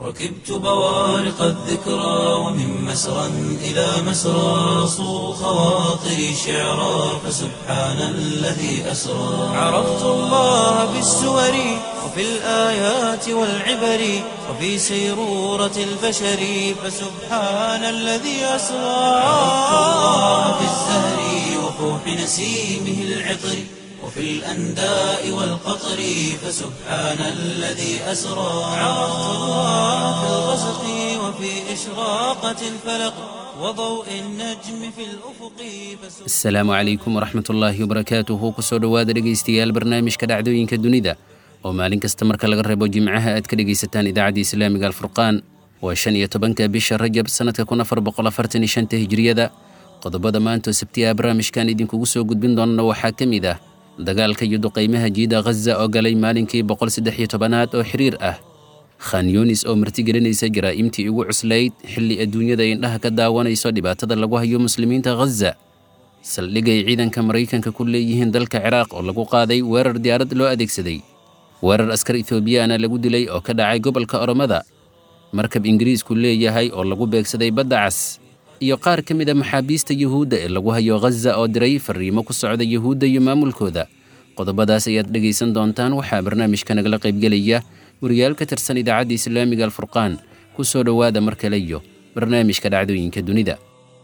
ركبت بوارق الذكرى ومن مسرى إلى مسرى صو خواطري شعرا فسبحان الذي أسرى عرفت الله بالسور وفي الآيات والعبر وفي سيرورة البشر فسبحان الذي أسرى عرفت الله بالزهر وفوح نسيمه العطر وفي الأنداء والقطر فسبحان الذي أسرى عرفت الله في الغسق وفي إشراقة الفلق وضوء النجم في الأفق فسبحان asalaamu calaykum waraxmatullaahi wabarakaatuhu kusoo dhowaada dhegaystayaal barnaamijka dhacdooyinka dunida oo maalin kasta marka laga reebo jimcaha aad ka dhegaysataan idaacadda islaamiga alfurqaan waa shan iyo tobanka bisha rajab sannadka kun afar boqol afartan iyo shanta hijriyada qodobada maantoo sabtiyaha barnaamijkan idinkugu soo gudbin doonana waxaa ka mid ah dagaalka iyo duqaymaha jiida ghaza oo galay maalinkii boqol saddex iyo tobanaad oo xiriir ah khan yunis oo martigelinaysa jaraa'imtii ugu cuslayd xilli adduunyada indhaha ka daawanayso dhibaatada lagu hayo muslimiinta ghaza saldhigay ciidanka maraykanka ku leeyihiin dalka ciraaq oo lagu qaaday weerar diyaarad loo adeegsaday weerar askar ethoobiyaana lagu dilay oo ka dhacay gobolka oromada markab ingiriisku leeyahay oo lagu beegsaday badda cas iyo qaar ka mid a maxaabiista yuhuudda ee lagu hayo ghaza oo diray fariimo ku socda yuhuudda iyo maamulkooda qodobadaas ayaad dhegaysan doontaan waxaa barnaamijka nagala qaybgelaya wariyaal ka tirsan idaacadda islaamiga alfurqaan ku soo dhowaada mar kale iyo barnaamijka dhacdooyinka dunida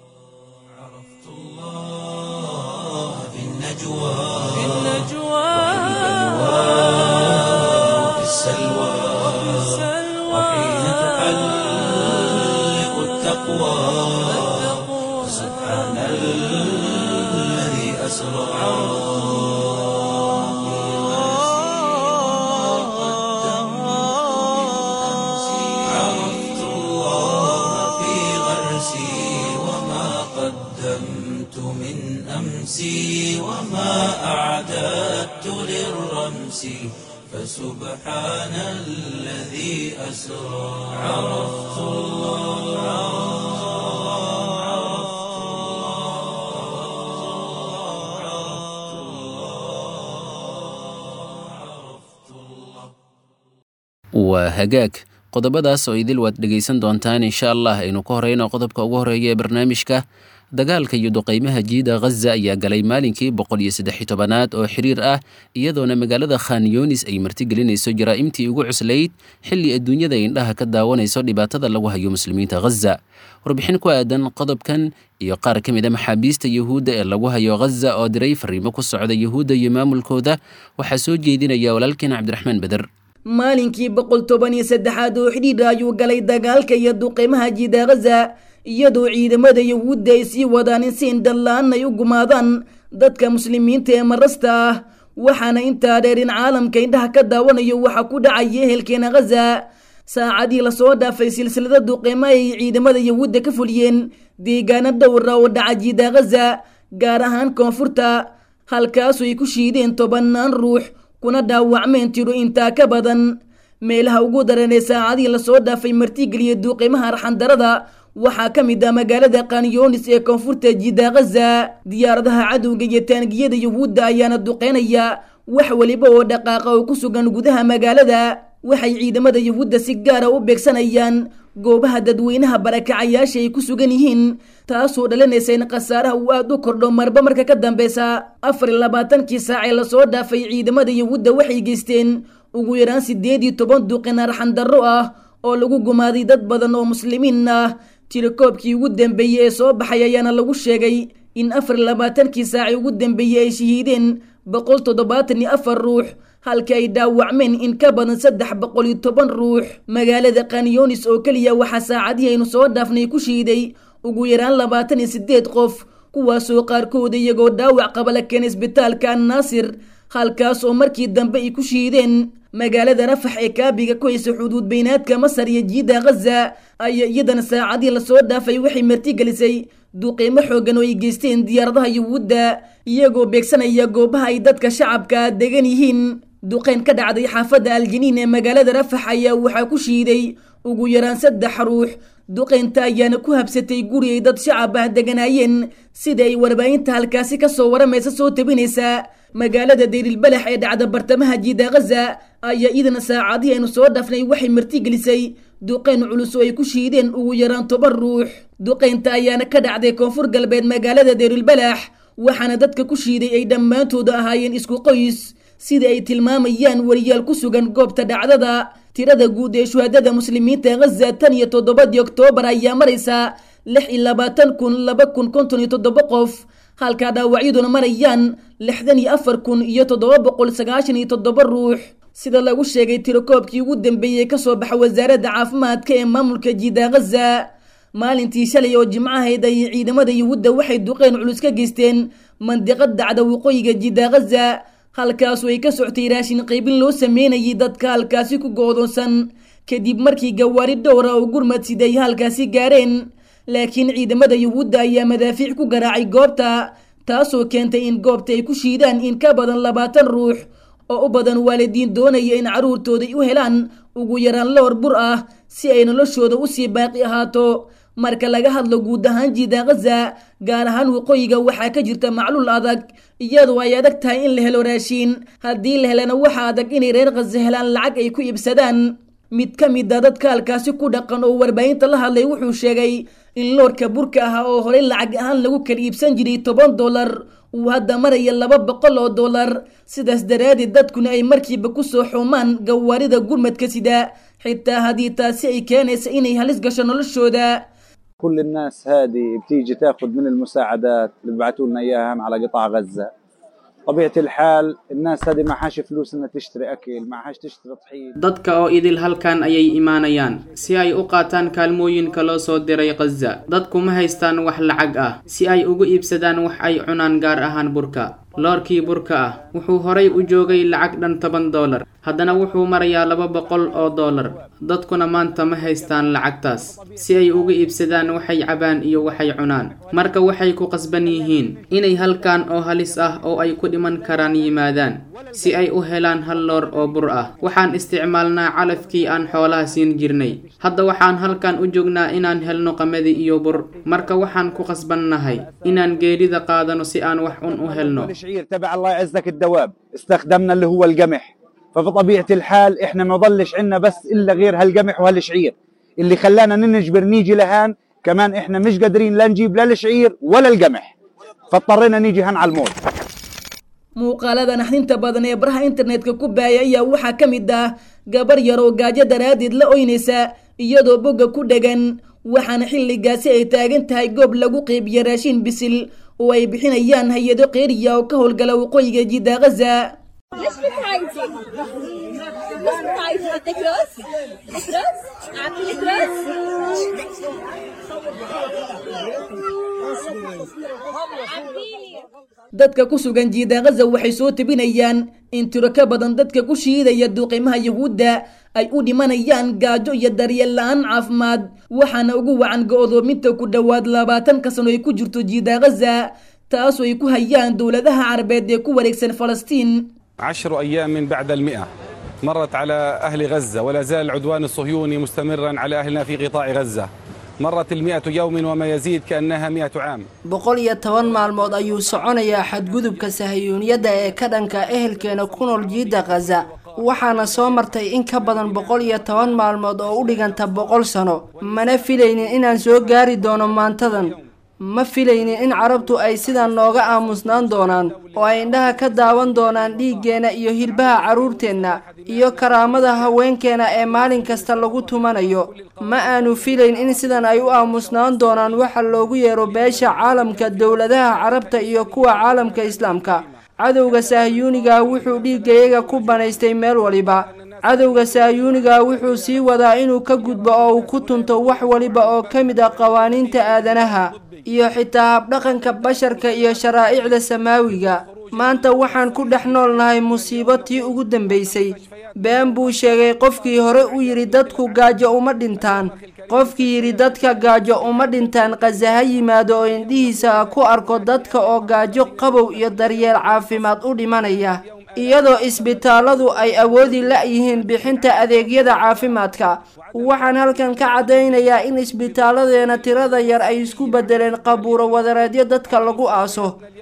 الله في النجوى وفي السلوى وحين تحلق التقوى سبحان الذي أسرى عرفت الله في غرسي وما قدمت من أمسي وما أعددت للرمس فسبحان الذي أسرى عرفت waa hagaag qodobadaas oo idil waad dhegaysan doontaan insha allah aynu ka horeyno qodobka ugu horeeya ee barnaamijka dagaalka iyo duqaymaha jiida ghaza ayaa galay maalinkii boqol iyo saddex iyo tobanaad oo xiriir ah iyadoona magaalada khan yunis ay martigelinayso jaraa'imtii ugu cuslayd xilli adduunyada indhaha ka daawanayso dhibaatada lagu hayo muslimiinta ghaza warbixin ku aadan qodobkan iyo qaar ka mid a maxaabiista yuhuudda ee lagu hayo ghaza oo diray fariimo ku socda yuhuudda iyo maamulkooda waxaa soo jeedinaya walaalkeen cabdiraxmaan beder maalinkii boqol toban iyo saddexaad oo xidhiidha ayuu galay dagaalka iyo duqeymaha jiida ghaza iyadoo ciidamada yuhuudda ay sii wadaan in si indhallaan ay u gumaadaan dadka muslimiinta ee marasta ah waxaana intaa dheer in caalamka indhaha ka daawanayo waxa ku dhacaya ehelkeena ghaza saacadii lasoo dhaafay silsilada duqeymo ay ciidamada yuhuudda ka fuliyeen deegaano dhowra oo dhaca jiida ghaza gaar ahaan koonfurta halkaasu ay ku shiideen tobannaan ruux kuna dhaawacmeen tiro intaa ka badan meelaha ugu daran ee saacadii lasoo dhaafay martigeliya duuqimaha arxandarada waxaa ka mid ah magaalada kanyonis ee koonfurta jiida ghaza diyaaradaha cadowga iyo taangiyada yuhuudda ayaana duqeynaya wax weliba oo dhaqaaqa oo ku sugan gudaha magaalada waxay ciidamada yuhuudda si gaara u beegsanayaan goobaha dadweynaha barakacayaasha ay ku sugan yihiin taasoo dhalinaysa in khasaaraha uu aada u kordho marba marka ka dambeysa afar iyo labaatankii saac ee lasoo dhaafay ciidamada yuhuudda waxay geysteen ugu yaraan siddeed iyo toban duqin arxandarro ah oo lagu gumaaday dad badan oo muslimiin ah tirakoobkii ugu dambeeyey ee soo baxay ayaana lagu sheegay in afar iyo labaatankii saaci ugu dambeeyey ay shahiideen boqol toddobaatan iyo afar ruux halka ay dhaawacmeen in ka badan saddex boqol iyo toban ruux magaalada kanyonis oo keliya waxaa saacadihii aynu soo dhaafnay ku shiiday ugu yaraan labaatan iyo siddeed qof kuwaasoo qaarkooda iyagoo dhaawac qaba la keenay isbitaalka annaasir halkaas oo markii dambe ay ku shiideen magaalada rafax ee kaabiga ku haysa xuduud beynaadka masar iyo jiida ghaza ayaa iyadana saacadii lasoo dhaafay waxay martigelisay duqiimo xoogan oo ay geysteen diyaaradaha yuhuudda iyagoo beegsanaya goobaha ay dadka shacabka degan yihiin duqeyn ka dhacday xaafadda aljaniin ee magaalada rafax ayaa waxaa ku shiiday ugu yaraan saddex ruux duqeynta ayaana ku habsatay guri ay dad shacab ah deganaayeen sida ay warbaahinta halkaasi kasoo waramaysa soo tabinaysa magaalada dayrilbalax ee dhacda bartamaha jiida ghaza ayaa idana saacadihii aynu soo dhafnay waxay martigelisay duqayn culus oo ay ku shiideen ugu yaraan toban ruux duqaynta ayaana ka dhacday koonfur galbeed magaalada deerilbalaax waxaana dadka ku shiiday ay dhammaantooda ahaayeen isku qoys sida ay tilmaamayaan wariyaal ku sugan goobta dhacdada tirada guud ee shuhadada muslimiinta ghaza tan iyo toddobadii oktoobar ayaa maraysa lix iyo labaatan kun laba kun konton iyo toddoba qof halkaa dhaawacyaduna marayaan lixdan iyo afar kun iyo toddoba boqol sagaashan iyo toddoba ruux sida lagu sheegay tirakoobkii ugu dambeeyey kasoo baxa wasaaradda caafimaadka ee maamulka jiida ghaza maalintii shalay oo jimcahayd ay ciidamada yuhuudda waxay duqeyn culus ka geysteen mandiqad dacda waqooyiga jiida ghaza halkaasu ay ka soctay raashin qaybin loo sameynayay dadka halkaasi ku go-doonsan kadib markii gawaari dhowra oo gurmad siday halkaasi gaareen laakiin ciidamada yuhuudda ayaa madaafiic ku garaacay goobta taasoo keentay in goobta ay ku shiidaan in ka badan labaatan ruux oo u badan waalidiin doonaya in carruurtooda u helaan ugu yaraan lowr bur ah si ay noloshooda usii baaqi ahaato marka laga hadlo guud ahaan jiida ghaza gaar ahaan waqooyiga waxaa ka jirta macluul adag iyadoo ay adag tahay in la helo raashiin haddii la helana waxaa adag inay reer khaza helaan lacag ay ku iibsadaan mid ka mid a dadka halkaasi ku dhaqan oo warbaahinta la hadlay wuxuu sheegay in loorka burka ah oo horey lacag ahaan lagu kala iibsan jiray toban dollar uu hadda maraya laba boqol oo dollar sidaas daraaddeed dadkuna ay markiiba kusoo xumaan gawaarida gurmadka sida xitaa haddii taasi ay keenaysa inay halis gasho noloshooda كل الناس هذه بتيجي تاخذ من المساعدات اللي ببعثوا لنا اياها على قطاع غزه طبيعه الحال الناس هذه معهاش فلوس انها تشتري اكل معهاش تشتري طحين dadka oo idil halkan ayay imaanayaan si ay u qaataan kaalmooyinka loo soo diray khaza dadku ma haystaan wax lacag ah si ay ugu iibsadaan wax ay cunaan gaar ahaan burka loorkii burka ah wuxuu horay u joogay lacag dhan toban dollar haddana wuxuu marayaa laba boqol oo dollar dadkuna maanta ma haystaan lacagtaas si ay uga iibsadaan waxay cabaan iyo waxay cunaan marka waxay ku qasban yihiin inay halkan oo halis ah oo ay ku dhiman karaan yimaadaan si ay u helaan hal loor oo bur ah waxaan isticmaalnaa calafkii aan xoolaha siin jirnay hadda waxaan halkan u joognaa inaan helno qamadi iyo bur marka waxaan ku qasbannahay inaan geerida qaadano si aan wax un u helno الشعير تبع الله يعزك الدواب استخدمنا اللي هو القمح فبطبيعه الحال احنا ما ضلش عندنا بس الا غير هالقمح وهالشعير اللي خلانا ننجبر نيجي لهان كمان احنا مش قادرين لا نجيب لا الشعير ولا القمح فاضطرينا نيجي هان على الموت muuqaalada naxdinta badan ee baraha internetka ku baaya ayaa waxaa ka mid ah gabar yar oo gaajo daraaddeed la oynaysa iyadoo bogga ku dhegan waxaana xilligaasi ay taagan tahay goob lagu qeybiyo raashin bisil oo ay bixinayaan hay-ado qeeriya oo ka howlgala waqooyiga jidda ghaza ليش بتعيطي؟ ليش بتعيطي؟ بدك رز؟ بدك رز؟ أعطيلك رز؟ أعطيلي dadka ku sugan jiida ghaza waxay soo tebinayaan in tiro ka badan dadka ku shiidaya duuqimaha yuhuudda ay u dhimanayaan gaajo iyo daryeel la-aan caafimaad waxaana ugu wacan go-doominta ku dhowaad labaatanka sano ay ku jirto jiida ghaza taasoo ay ku hayaan dowladaha carabeed ee ku wareegsan falastiin عشر أيام من بعد المئة مرت على أهل غزة ولا زال العدوان الصهيوني مستمرا على أهلنا في قطاع غزة مرت المئة يوم وما يزيد كأنها مئة عام boqol iyo toban maalmood ayuu soconayaa xadgudubka sahayuuniyadda ee ka dhanka ehelkeena ku nool jiidda khaza waxaana soo martay in ka badan boqol iyo toban maalmood oo u dhiganta boqol sano mana filaynin inaan soo gaari doono maantadan ma filaynin in carabtu ay sidan nooga aamusnaan doonaan oo ay indhaha ka daawan doonaan dhiiggeenna iyo hilbaha carruurteenna iyo karaamada haweenkeena ee maalin kasta lagu tumanayo ma aanu filayn in sidan ay u aamusnaan doonaan waxa loogu yeero beesha caalamka dowladaha carabta iyo kuwa caalamka islaamka cadowga sahyuuniga wuxuu dhiiggayaga ku banaystay meel waliba cadowga sahyuuniga wuxuu sii wadaa inuu ka gudbo oo uu ku tunto wax waliba oo ka mid ah qawaaniinta aadanaha iyo xitaa habdhaqanka basharka iyo sharaa'icda samaawiga maanta waxaan ku dhex noolnahay musiibo tii ugu dambaysay been buu sheegay qofkii hore u yidhi dadku gaajo uma dhintaan qofkii yidhi dadka gaajo uma dhintaan khaza ha yimaado oo indhihiisa ku arko dadka oo gaajo qabow iyo daryeel caafimaad u dhimanaya iyadoo isbitaalladu ay awoodi la-yihiin bixinta adeegyada caafimaadka waxaan halkan ka caddaynayaa in isbitaalladeena tirada yar ay isku beddeleen qabuuro wadareedyo dadka lagu aaso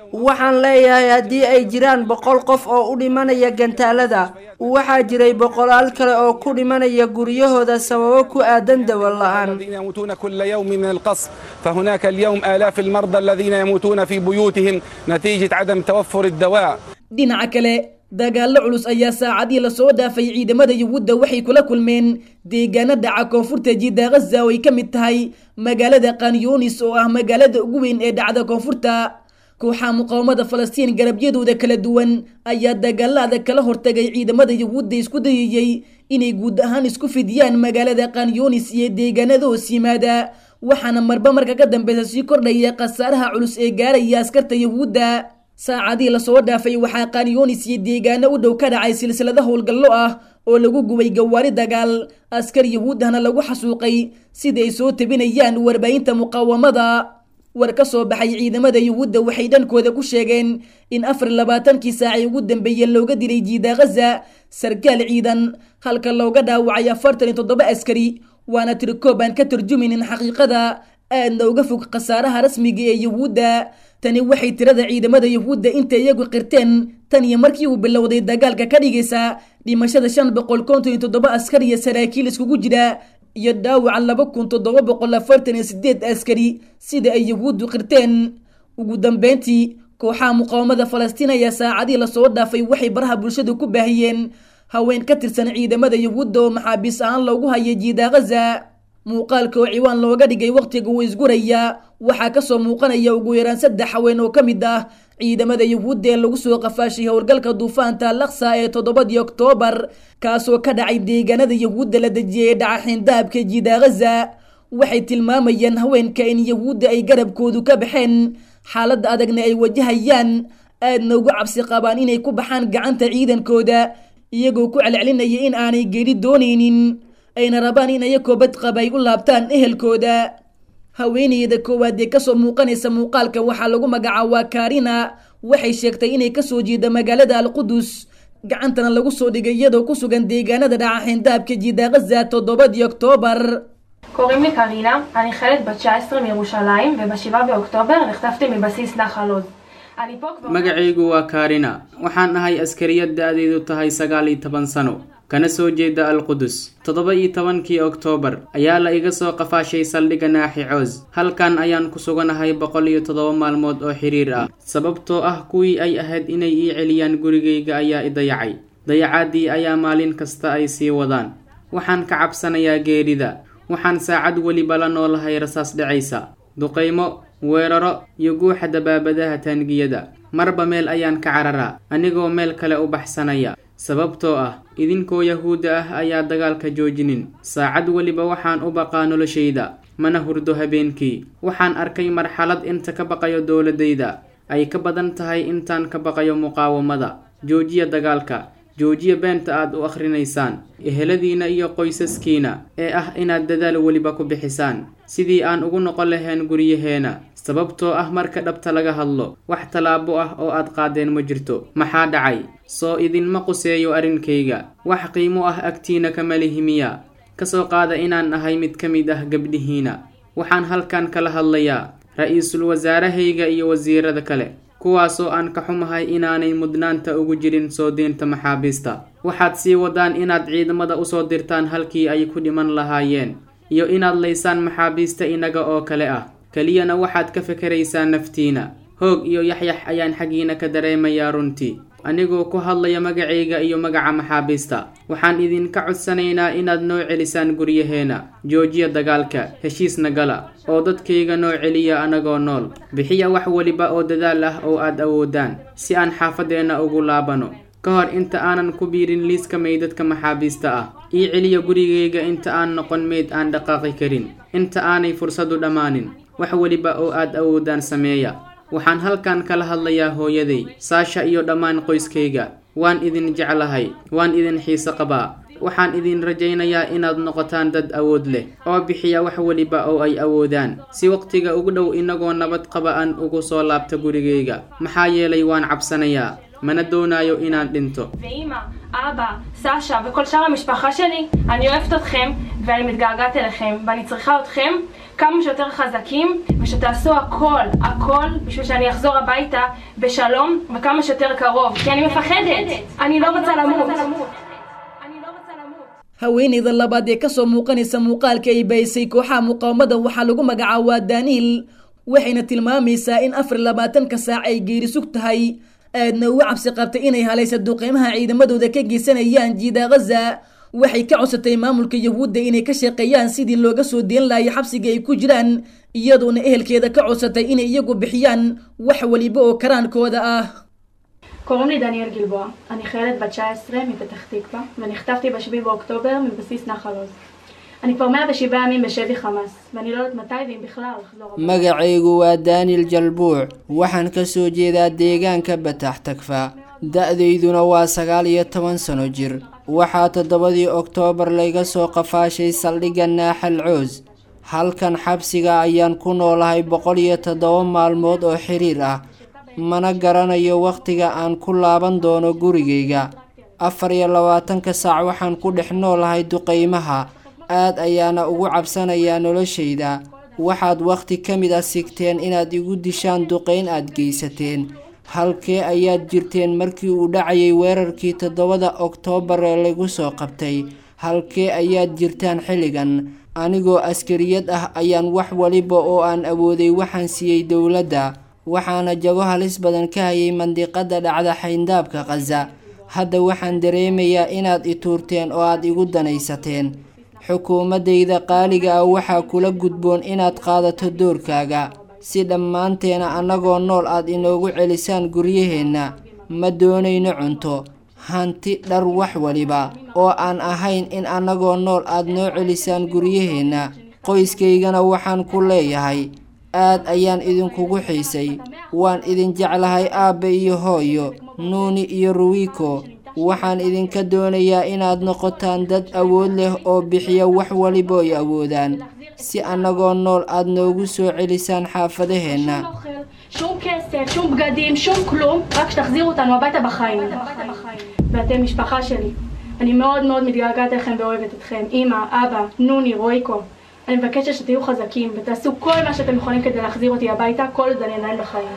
waxaan leeyahay haddii ay jiraan boqol qof oo u dhimanaya gantaalada waxaa jiray boqolaal kale oo ku dhimanaya guryahooda sababo ku aadan dawo la-aan الذين يموتون كل يوم من القصف فهناك اليوم آلاف المرضى الذين يموتون في بيوتهم نتيجة عدم توفر الدواء dhinaca kale dagaallo culus ayaa saacadii lasoo dhaafay ciidamada yuhuudda waxay kula kulmeen deegaano dhaca koonfurta jidda ghaza oo ay ka mid tahay magaalada kanyunis oo ah magaalada ugu weyn ee dhacda koonfurta kooxaha muqaawamada falastiin garabyadooda kala duwan ayaa dagaalada kala hortagay ciidamada yuhuudda isku dayayey inay guud ahaan isku fidiyaan magaalada kanyunis iyo deegaanada hoos yimaada waxaana marba marka ka dambeysa sii kordhaya khasaaraha culus ee gaaraya askarta yuhuudda saacadii lasoo dhaafay waxaa kanyunis iyo deegaano u dhow ka dhacay silsilado howlgallo ah oo lagu gubay gawaari dagaal askar yuhuuddahna lagu xasuuqay sida ay soo tabinayaan warbaahinta muqaawamada war ka soo baxay ciidamada yuhuudda waxay dhankooda ku sheegeen in afar labaatankii saacay ugu dambeeyey looga dilay jiida ghaza sarkaal ciidan halka looga dhaawacay afartan iyo toddoba askari waana tirikoob aan ka turjumaynin xaqiiqada aadna uga fog khasaaraha rasmiga ee yuhuudda tani waxay tirada ciidamada yuhuudda inta iyagu qirteen tan iyo markii uu bilowday dagaalka ka dhigaysa dhimashada shan boqol konton iyo toddoba askar iyo saraakiil iskugu jira iyo dhaawaca laba kun toddoba boqol afartan iyo sideed askari sida ay yuhuuddu qirteen ugu dambeyntii kooxaha muqaawamada falastiin ayaa saacadii lasoo dhaafay waxay baraha bulshadu ku baahiyeen haween ka tirsan ciidamada yuhuudda oo maxaabiis ahaan loogu hayay jiida ghaza muuqaalka oo ciwaan looga dhigay wakhtiga uu isguraya waxaa kasoo muuqanaya ugu yaraan saddex haween oo ka mid ah ciidamada yuhuudda ee lagu soo qafaashay howlgalka duufaanta laksa ee toddobadii oktoobar kaasoo ka dhacay deegaanada yuhuudda la dejiyay ee dhaca xindaabka jiida ghaza waxay tilmaamayaan haweenka in yuhuudda ay garabkoodu ka baxeen xaaladda adagna ay wajahayaan aadna ugu cabsi qabaan inay ku baxaan gacanta ciidankooda iyagoo ku celcelinaya in aanay geeri doonaynin ayna rabaan in ayakoo badqaba ay u laabtaan ehelkooda haweeneyda koowaad ee kasoo muuqanaysa muuqaalka waxaa lagu magacaabaa karina waxay sheegtay inay kasoo jeeda magaalada alqudus gacantana lagu soo dhigay iyadoo ku sugan deegaanada dhaca xindaabka jiida ghaza toddobadii oktoobar קוראים לי קרינה, אני חיילת בת 19 מירושלים, וב-7 באוקטובר נחטפתי מבסיס נחל עוז. אני פה כבר... magacaygu waa kaarina waxaan ahay askariyad da-deedu tahay sagaal iyo toban sano kana soo jeeda alqudus toddoba iyo tobankii oktoobar ayaa la iga soo qafaashay saldhigga naaxi coos halkan ayaan ku suganahay boqol iyo toddoba maalmood oo xiriir ah sababtoo ah kuwii ay ahayd inay ii celiyaan gurigayga ayaa i dayacay dayacaadii ayaa maalin kasta ay sii wadaan waxaan ka cabsanayaa geerida waxaan saacad weliba la noolahay rasaas dhacaysa duqaymo weeraro iyo guuxa dabaabadaha taangiyada marba meel ayaan ka cararaa anigoo meel kale u baxsanaya sababtoo ah idinkoo yahuudda ah ayaa dagaalka joojinin saacad weliba waxaan u baqaa noloshayda mana hurdo habeenkii waxaan arkay marxalad inta ka baqayo dowladayda ay ka badan tahay intaan ka baqayo muqaawamada joojiya dagaalka joojiya beenta aad u akhrinaysaan eheladiina iyo qoysaskiina ee ah inaad dadaal weliba ku bixisaan sidii aan ugu noqon lahayn guryaheena sababtoo ah marka dhabta laga hadlo wax tallaabo ah oo aad qaadeen ma jirto maxaa dhacay soo idinma quseeyo arrinkayga wax qiimo ah agtiina kama lihimiya kasoo qaada inaan ahay mid ka mid ah gabdhihiina waxaan halkan kala hadlayaa ra-iisul wasaarahayga iyo wasiirada kale kuwaasoo aan ka xumahay inaanay mudnaanta ugu jirin soo diinta maxaabiista waxaad sii wadaan inaad ciidamada usoo dirtaan halkii ay ku dhiman lahaayeen iyo inaad laysaan maxaabiista inaga oo kale ah keliyana waxaad ka fikeraysaan naftiina hoog iyo yaxyax ayaan xaggiina ka dareemayaa runtii anigoo ku hadlaya magacayga iyo magaca maxaabiista waxaan idinka codsanaynaa inaad noo celisaan guryaheena joojiya dagaalka heshiisna gala oo dadkayga noo celiya anagoo nool bixiya wax weliba oo dadaal ah oo aad awoodaan si aan xaafadeenna ugu laabano ka hor inta aanan ku biirin liiska meydadka maxaabiista ah ii celiya gurigayga inta aan noqon meyd aan dhaqaaqi karin inta aanay fursadu dhammaanin wax weliba oo aad awoodaan sameeya waxaan halkan kala hadlayaa hooyaday saasha iyo dhammaan qoyskayga waan idin jeclahay waan idin xiise qabaa waxaan idin rajaynayaa inaad noqotaan dad awood leh oo bixiya wax weliba oo ay awoodaan si waqtiga ugu dhow inagoo nabad qaba aan ugu soo laabta gurigayga maxaa yeelay waan cabsanayaa mana doonayo inaan dhinto ואימא, אבא, סשה וכל שאר המשפחה שלי, אני אוהבת אתכם ואני מתגעגעת אליכם ואני צריכה אתכם כמה שיותר חזקים ושתעשו הכל, הכל בשביל שאני אחזור הביתה בשלום וכמה שיותר קרוב כי אני מפחדת, אני לא רוצה למות. haweeneyda labaad ee kasoo muuqanaysa muuqaalka ay baysay kooxaha muqaawamada waxaa lagu magacaabaa daniil waxayna tilmaamaysaa in afar labaatanka saac ay geeri sug tahay aadna ugu cabsi qabtay inay halaysa duqeymaha ciidamadooda ka geysanayaan jiida ghaza waxay ka codsatay maamulka yahuudda inay ka shaqeeyaan sidii looga soo deen laayay xabsiga ay ku jiraan iyadoona ehelkeeda ka codsatay inay iyagu bixiyaan wax weliba oo karaankooda ah קוראים לי דניאל גלבוע, אני חיילת בת 19 מפתח תקווה ונחטפתי ב-7 באוקטובר מבסיס נחל עוז. אני כבר 107 ימים בשבי חמאס, ואני לא יודעת מתי ואם בכלל לחזור הביתה. magacaygu waa daaniel jalbuuc waxaan ka soo jeedaa deegaanka batax tagfa da-dayduna waa sagaal iyo toban sano jir waxaa toddobadii oktoobar layga soo qafaashay saldhigga naaxal coos halkan xabsiga ayaan ku noolahay boqol iyo toddoba maalmood oo xiriir ah mana garanayo wakhtiga aan ku laaban doono gurigayga afar iyo labaatanka saac waxaan ku dhex noolahay duqaymaha aad ayaana ugu cabsanayaa noloshayda waxaad wakhti ka mid a sigteen inaad igu dishaan duqayn aad geysateen halkee ayaad jirteen markii uu dhacayay weerarkii toddobada oktoobar ee lagu soo qabtay halkee ayaad jirtaan xilligan anigoo askariyad ah ayaan wax waliba oo aan awooday waxaan siiyey dowladda waxaana jago halis badan ka hayay mandiqada dhacda xayndaabka khaza hadda waxaan dareemayaa inaad i tuurteen oo aad igu danaysateen xukuumaddayda qaaliga ah waxaa kula gudboon inaad qaadato doorkaaga si dhammaanteena annagoo nool aad inoogu celisaan guryaheenna ma doonayno cunto hanti dhar wax waliba oo aan ahayn in annagoo nool aad noo celisaan guryaheenna qoyskaygana waxaan ku leeyahay aad ayaan idinkugu xiisay waan idin jeclahay aabbe iyo hooyo nuuni iyo ruwiiko waxaan idinka doonayaa inaad noqotaan dad awood leh oo bixiya wax waliba ay awoodaan si annagoo nool aad noogu soo celisaan xaafadaheenna שום כסף, שום בגדים, שום כלום, רק שתחזירו אותנו הביתה בחיים. ואתם משפחה שלי. אני מאוד מאוד מתגעגעת אליכם ואוהבת אתכם. אמא, אבא, נוני, רויקו. אני מבקשת שתהיו חזקים ותעשו כל מה שאתם יכולים כדי להחזיר אותי הביתה, כל עוד אני עדיין בחיים.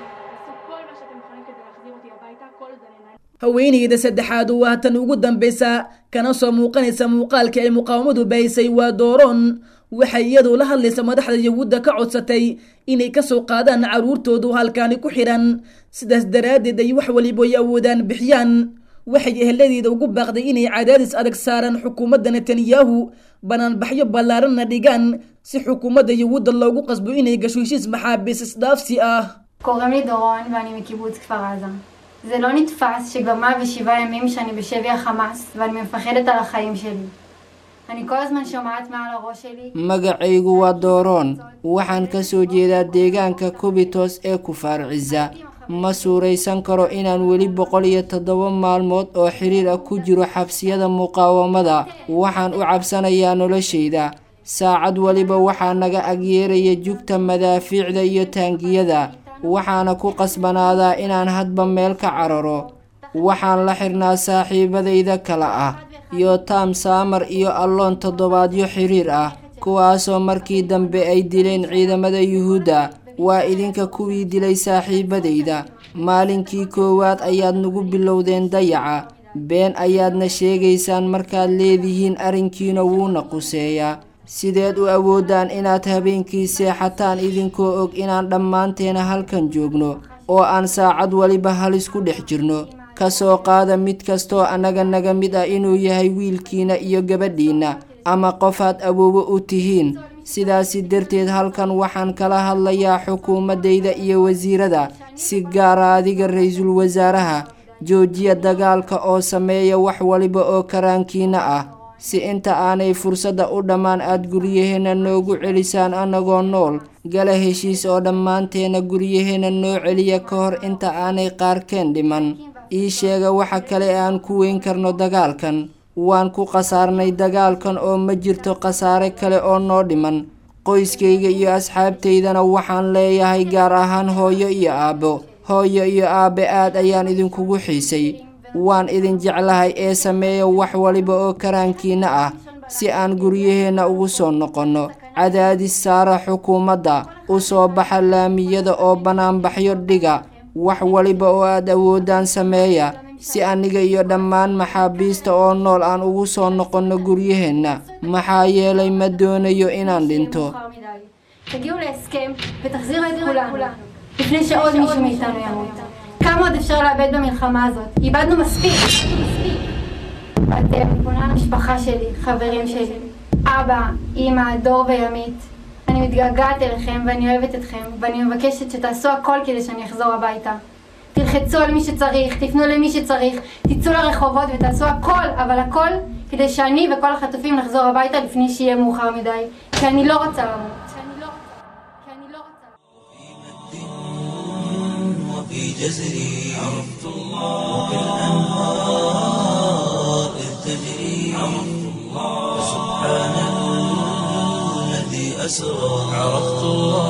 haweeneyda saddexaad waa tan ugu dambeysa kana soo muuqanaysa muuqaalka ay muqaawamadu baysay waa dooroon waxay iyadu la hadlaysa madaxda yahuudda ka codsatay inay kasoo qaadaan caruurtoodu halkaani ku xiran sidaas daraaddeed ay wax waliba ay awoodaan bixiyaan waxay eheladeeda ugu baaqday inay cadaadis adag saaraan xukuumadda netanyahu banaanbaxyo ballaaranna dhigaan si xukuumadda yahuudda loogu qasbo inay gasho heshiis maxaabiis isdhaafsi ah קוראים לי דורון ואני מקיבוץ כפר עזה. זה לא נתפס שכבר 107 ימים שאני בשבי החמאס ואני מפחדת על החיים שלי. אני כל הזמן שומעת מעל הראש שלי magacaygu waa dooroon waxaan ka soo jeedaa deegaanka kubitos ee kufaar ciza ma suuraysan karo inaan weli boqol iyo toddoba maalmood oo xiriir ah ku jiro xabsiyada muqaawamada waxaan u cabsanayaa noloshayda saacad waliba waxaa naga agyeeraya jugta madaafiicda iyo taangiyada waxaana ku qasbanaadaa inaan hadba meel ka cararo waxaan la xirnaa saaxiibadayda kale ah iyo taam saamar iyo alloon toddobaadyo xiriir ah kuwaasoo markii dambe ay dileen ciidamada yuhuudda waa idinka kuwii dilay saaxiibadayda maalinkii koowaad ayaad nagu bilowdeen dayaca been ayaadna sheegaysaan markaad leedihiin arrinkiina wuuna quseeyaa sideed u awoodaan inaad habeenkii seexataan idinkoo og inaan dhammaanteena halkan joogno oo aan saacad waliba halis ku dhex jirno ka soo qaada mid kastoo annaga naga mid ah inuu yahay wiilkiina iyo gabadhiinna ama qofaad awoowo u tihiin sidaasi darteed halkan waxaan kala hadlayaa xukuumaddayda iyo wasiirada si gaara adiga ra-iisul wasaaraha joojiya dagaalka oo sameeya wax waliba oo karaankiina ah si inta aanay fursadda u dhammaan aad guryaheenna noogu celisaan annagoo nool gala heshiis oo dhammaanteena guryaheenna noo celiya ka hor inta aanay qaarkeen dhiman ii sheega waxa kale ee aan ku weyn karno dagaalkan waan ku khasaarnay dagaalkan oo ma jirto khasaare kale oo noo dhiman qoyskayga iyo asxaabtaydana waxaan leeyahay gaar ahaan hooyo iyo aabbo hooyo iyo aabbe aad ayaan idinkugu xiisay waan idin jeclahay ee sameeya wax waliba oo karaankiina ah si aan guryaheenna ugu soo noqonno cadaadis saara xukuumadda u soo baxa laamiyada oo bannaanbaxyo dhiga wax waliba oo aad awoodaan sameeya si aniga iyo dhammaan maxaabiista oo nool aan ugu soo noqonno guryaheenna maxaa yeelay ma doonayo inaan dhinto תגיעו להסכם ותחזירו את כולנו לפני שעוד מישהו מאיתנו ימות. כמה עוד אפשר לאבד במלחמה הזאת? איבדנו מספיק. אתם, אני פונה למשפחה שלי, חברים שלי, אבא, אימא, דור וימית. אני מתגעגעת אליכם ואני אוהבת אתכם, ואני מבקשת שתעשו הכל כדי שאני אחזור הביתה. תלחצו על מי שצריך, תפנו למי שצריך, תצאו לרחובות ותעשו הכל, אבל הכל, כדי שאני וכל החטופים נחזור הביתה לפני שיהיה מאוחר מדי. כי אני לא רוצה למות. وفي جزري عرفت الله وبالأنهار إذ تجري عرفت الله سبحان الذي أسرى عرفت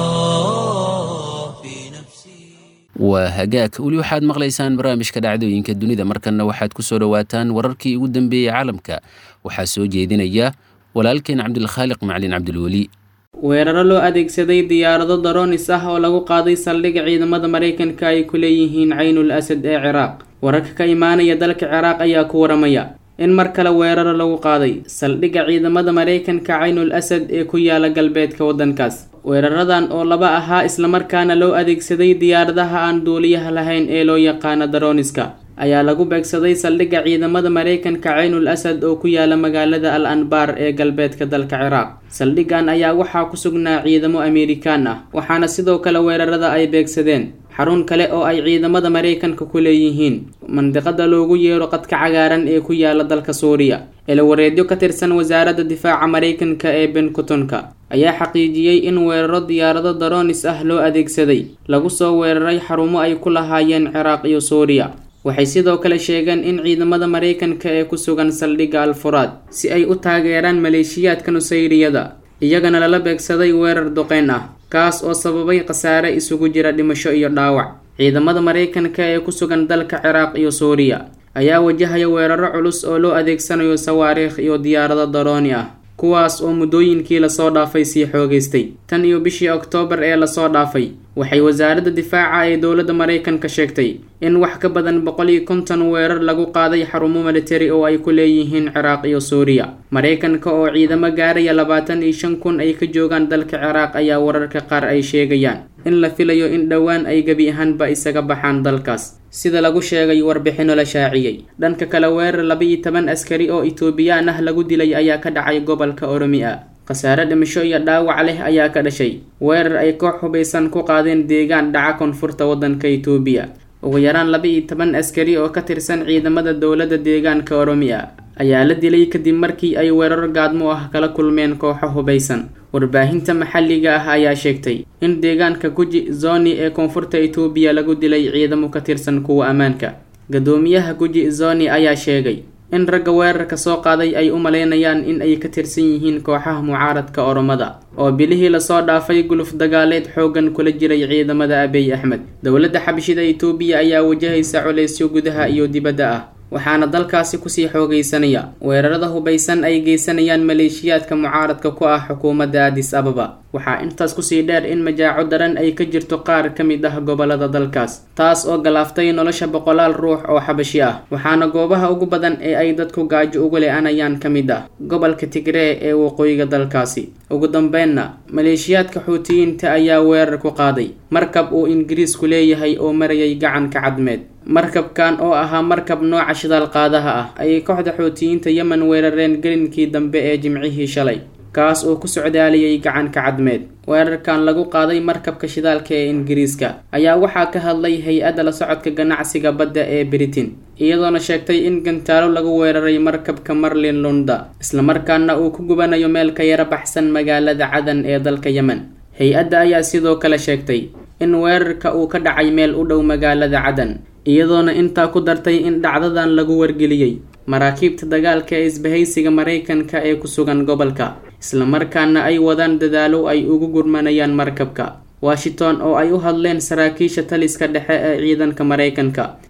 الله في نفسي waa hagaag weli waxaad maqlaysaan barnaamijka dhacdooyinka dunida markanna waxaad ku soo dhowaataan wararkii ugu dambeeyey caalamka waxaa soo jeedinaya walaalkeen cabdilkhaaliq macalin cabdilweli weeraro loo adeegsaday diyaarado daroonis ah oo lagu qaaday saldhigga ciidamada maraykanka ay ku leeyihiin caynul asad ee ciraaq wararka ka imaanaya dalka ciraaq ayaa ku waramaya in mar kale weeraro lagu qaaday saldhigga ciidamada maraykanka caynul asad ee ku yaala galbeedka waddankaas weeraradan oo laba ahaa islamarkaana loo adeegsaday diyaaradaha aan duuliyaha lahayn ee loo yaqaano darooniska ayaa lagu beegsaday saldhigga ciidamada maraykanka caynul asad oo ku yaala magaalada al anbaar ee galbeedka dalka ciraaq saldhiggan ayaa waxaa ku sugnaa ciidamo amerikaan ah waxaana sidoo kale weerarada ay beegsadeen xarun kale oo ay ciidamada maraykanka ku leeyihiin mandiqada loogu yeero qadka cagaaran ee ku yaala dalka suuriya eelawareedyo ka tirsan wasaaradda difaaca maraykanka ee benkutonka ayaa xaqiijiyey in weeraro diyaarado daroonis ah loo adeegsaday lagu soo weeraray xarumo ay ku lahaayeen ciraaq iyo suuriya waxay sidoo kale sheegeen in ciidamada maraykanka ee ku sugan saldhigga alfuraad si ay u taageeraan maleeshiyaadka nusayriyada iyagana lala beegsaday weerar duqeyn ah kaas oo sababay khasaare isugu jira dhimasho iyo dhaawac ciidamada maraykanka ee ku sugan dalka ciraaq iyo suuriya ayaa wajahaya weeraro culus oo loo adeegsanayo sawaariikh iyo diyaarado darooni ah kuwaas oo muddooyinkii lasoo dhaafay sii xoogaystay tan iyo bishii oktoobar ee lasoo dhaafay waxay wasaaradda difaaca ee dowladda maraykanka sheegtay in wax ka badan boqol iyo konton weerar lagu qaaday xarumo militari oo ay ku leeyihiin ciraaq iyo suuriya maraykanka oo ciidamo gaaraya labaatan iyo shan kun ay ka joogaan dalka ciraaq ayaa wararka qaar ay sheegayaan in la filayo in dhowaan ay gebi ahaanba isaga baxaan dalkaas sida lagu sheegay warbixino la shaaciyey dhanka kale weerar laba-iyo toban askari oo itoobiyaan ah lagu dilay ayaa ka dhacay gobolka oromiya khasaare dhimasho iyo dhaawac leh ayaa ka dhashay weerar ay koox hubaysan ku qaadeen deegaan dhaca koonfurta waddanka itoobiya ugu yaraan laba-iyo toban askari oo ka tirsan ciidamada dowladda deegaanka oromiya ayaa la dilay kadib markii ay weerar gaadmo ah kala kulmeen kooxo hubaysan warbaahinta maxalliga ah ayaa sheegtay in deegaanka guji zoni ee koonfurta itoobiya lagu dilay ciidamo ka tirsan kuwa ammaanka gadoomiyaha guji zoni ayaa sheegay in ragga weerarka soo qaaday ay u malaynayaan in ay ka tirsan yihiin kooxaha mucaaradka oromada oo bilihii lasoo dhaafay guluf dagaaleed xooggan kula jiray ciidamada abiy axmed dowladda xabashida itoobiya ayaa wajahaysa culaysyo gudaha iyo dibadda ah waxaana dalkaasi kusii xoogaysanaya weerarada hubaysan ay geysanayaan maleeshiyaadka mucaaradka ku ah xukuumadda adis ababa waxaa intaas kusii dheer in majaaco daran ay ka jirto qaar ka mid ah gobolada dalkaas taas oo galaaftay nolosha boqolaal ruux oo xabashi ah waxaana goobaha ugu badan ee ay dadku gaajo ugu le-anayaan ka mid ah gobolka tigree ee waqooyiga dalkaasi ugu dambeynna maleeshiyaadka xuutiyiinta ayaa weerar ku qaaday markab uu ingiriisku leeyahay oo marayay gacanka cadmeed markabkan oo ahaa markab nooca shidaal qaadaha ah ayay kooxda xuutiyiinta yemen weerareen gelinkii dambe ee jimcihii shalay kaas oo ku socdaaliyay gacanka cadmeed weerarkan lagu qaaday markabka shidaalka ee ingiriiska ayaa waxaa ka hadlay hay-adda la socodka ganacsiga badda ee britain iyadoona sheegtay in gantaalo lagu weeraray markabka marlin lunda islamarkaana uu ku gubanayo meel ka yara baxsan magaalada cadan ee dalka yemen hay-adda ayaa sidoo kale sheegtay in weerarka uu ka dhacay meel u dhow magaalada cadan iyadoona intaa ku dartay in dhacdadan lagu wargeliyey maraakiibta dagaalka ee isbahaysiga maraykanka ee ku sugan gobolka islamarkaana ay wadaan dadaalo ay ugu gurmanayaan markabka washington oo ay u hadleen saraakiisha taliska dhexe ee ciidanka maraykanka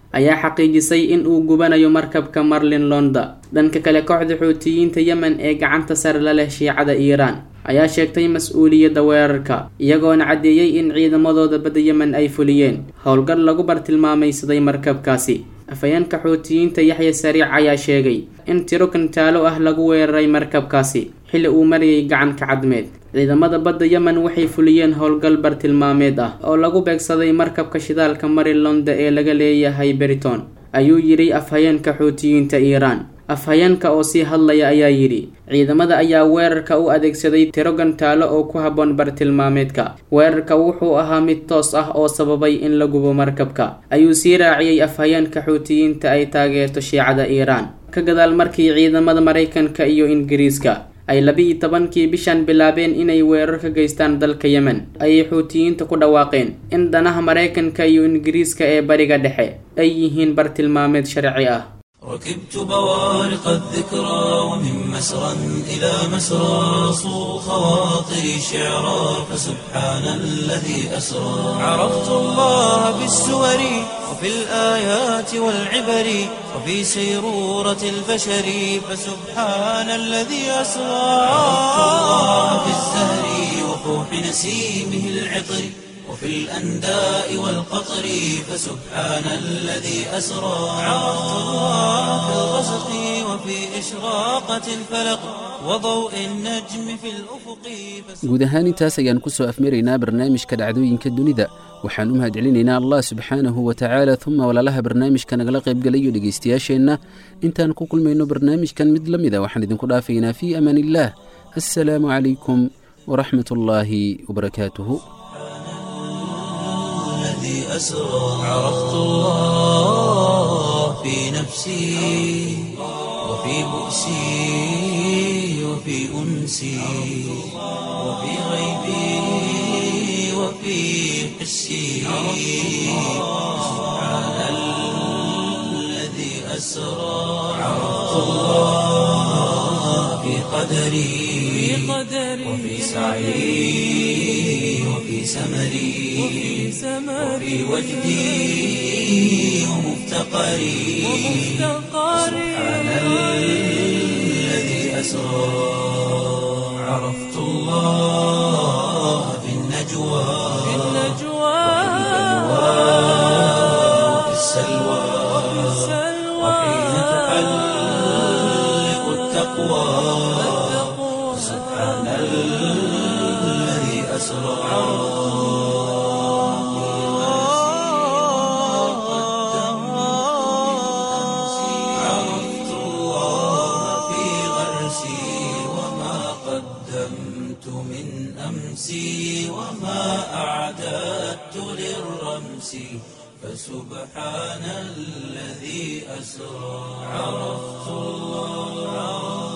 ayaa xaqiijisay in uu gubanayo markabka marlin londa dhanka kale kooxda xuutiyiinta yemen ee gacanta sare la leh shiicada iiraan ayaa sheegtay mas-uuliyadda weerarka iyagoona caddeeyey in ciidamadooda badda yemen ay fuliyeen howlgal lagu bartilmaamaysaday markabkaasi afhayeenka xuutiyiinta yaxya sariic ayaa sheegay in tiro kantaalo ah lagu weeraray markabkaasi xilli uu marayay gacanka cadmeed ciidamada badda yemen waxay fuliyeen howlgal bartilmaameed ah oo lagu beegsaday markabka shidaalka marilonda ee laga leeyahay beriton ayuu yidhi afhayeenka xuutiyiinta iiraan afhayeenka oo sii hadlaya ayaa yidhi ciidamada ayaa weerarka u adeegsaday tiro gantaalo oo ku habboon bartilmaameedka weerarka wuxuu ahaa mid toos ah oo sababay in la gubo markabka ayuu sii raaciyey afhayeenka xuutiyiinta ay taageerto shiicada iiraan ka gadaal markii ciidamada maraykanka iyo ingiriiska ay laba-iyo tobankii bishan bilaabeen inay weerar ka geystaan dalka yemen ayay xuutiyiinta ku dhawaaqeen in danaha maraykanka iyo ingiriiska ee bariga dhexe ay yihiin bartilmaameed sharci ah ركبت بوارق الذكرى ومن مسرى إلى مسرى صو خواطري شعرا فسبحان الذي أسرى عرفت الله بالسور وفي الآيات والعبر وفي سيرورة البشر فسبحان الذي أسرى عرفت الله بالزهر وفوح نسيمه العطر وفي الأنداء والقطر فسبحان الذي أسرى عرفت الله في الغسق وفي إشراقة الفلق وضوء النجم في الأفق guud ahaan intaas ayaan ku soo afmaraynaa barnaamijka dhacdooyinka dunida waxaan u mahadcelinaynaa allah subxaanahu wa tacaala uma walaalaha barnaamijka nagala qaybgalayo dhegaystayaasheenna intaan ku kulmayno barnaamijkan mid la mida waxaan idinku dhaafaynaa fii amaan illaah assalaamu calaykum waraxmat ullaahi wabarakaatuhu الذي أسرى عرفت الله في نفسي وفي بؤسي وفي أنسي وفي غيبي وفي حسي سبحان الذي أسرى عرفت الله في قدري وفي سعي وفي سمري وفي وجدي ومفتقري سبحان الذي أسرى عرفت الله في النجوى وفي السلوى وحين تحلق التقوى سبحان الذي أسرى عرفت الله في غرسي وما قدمت من أمسي وما أعددت للرمس فسبحان الذي أسرى عرفت الله